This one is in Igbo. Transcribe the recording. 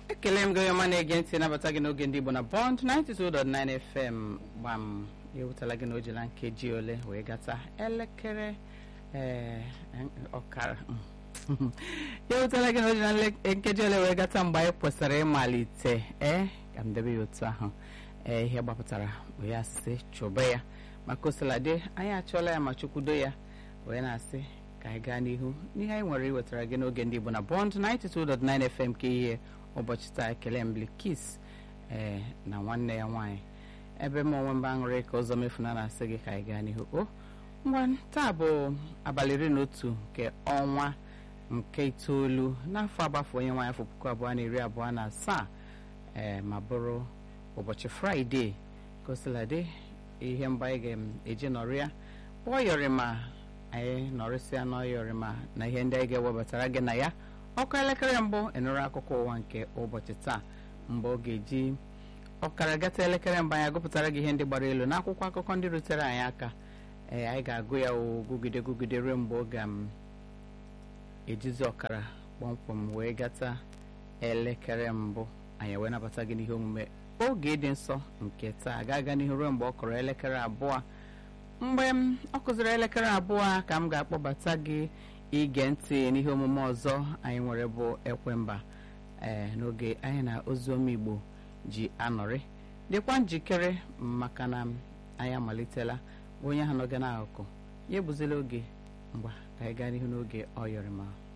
ekele m gị onye ọma na-ege ntị nabata gị n'oge ndị Igbo na Bond 92.9 FM gbam ewutela gị n'ojila nkeji ole wee gata elekere ee ọkara ya ewutela gị n'ojila nkeji ole wee gata mgbe anyị kwesịrị ịmalite ee ka m debe ya otu ahụ ee ihe gbapụtara wee asị chụba ya maka osiladị anyị achọọla ya ma chukwudo ya wee na-asị ka anyị gaa n'ihu n'ihe anyị nwere iwetara gị n'oge ndị Igbo na Bond 92.9 FM ka ihe ụbọchị taa ekele mblikis ee na nwanne ya nwaanyị ebe m onwe mba aṅụrị ka ụzọ mefuna na-asị gị ka anyị gaa n'ihu o ngwa taa bụ abalị iri na otu nke ọnwa nke itoolu n'afọ agbafu onye nwaanyị afọ puku abụọ na iri abụọ na asaa ee ma bụrụ ụbọchị fraịde kosiladị ihe mgbe anyị ga-eji nọrịa bụ ọyọrịma anyị nọrịsịa n'ọyọrịma na ihe ndị anyị ga-ewebatara gị na ya ọkụ elekere mbụ ịnụrụ akụkọ ụwa nke ụbọchị taa mgbe ọ ga-eji ọkara gata elekere mbụ anyị agụpụtara gị ihe ndị gbara elu n'akwụkwọ akụkọ ndị rutere anyị aka ee anyị ga-agụ ya o gụgide gụgide ruo mgbe ọ ga-ejizi ọkara kpọmkwem wee gata elekere mbụ anyị wee nabata gị n'ihe omume oge dị nsọ nke taa ga-aga n'ihu ruo mgbe ọ kọrọ elekere abụọ mgbe m ọ kụziri elekere abụọ ka m ga-akpọbata gị ige ntị n'ihe omume ọzọ anyị nwere bụ ekwemba ee n'oge anyị na oziọma igbo ji anọrị dịkwa njikere maka na anyị amalitela onye ahụ n'oge n'akụkụ ya ebuzila oge mgba ka anyị gaa n'ihu n'oge ọ yọrọ ma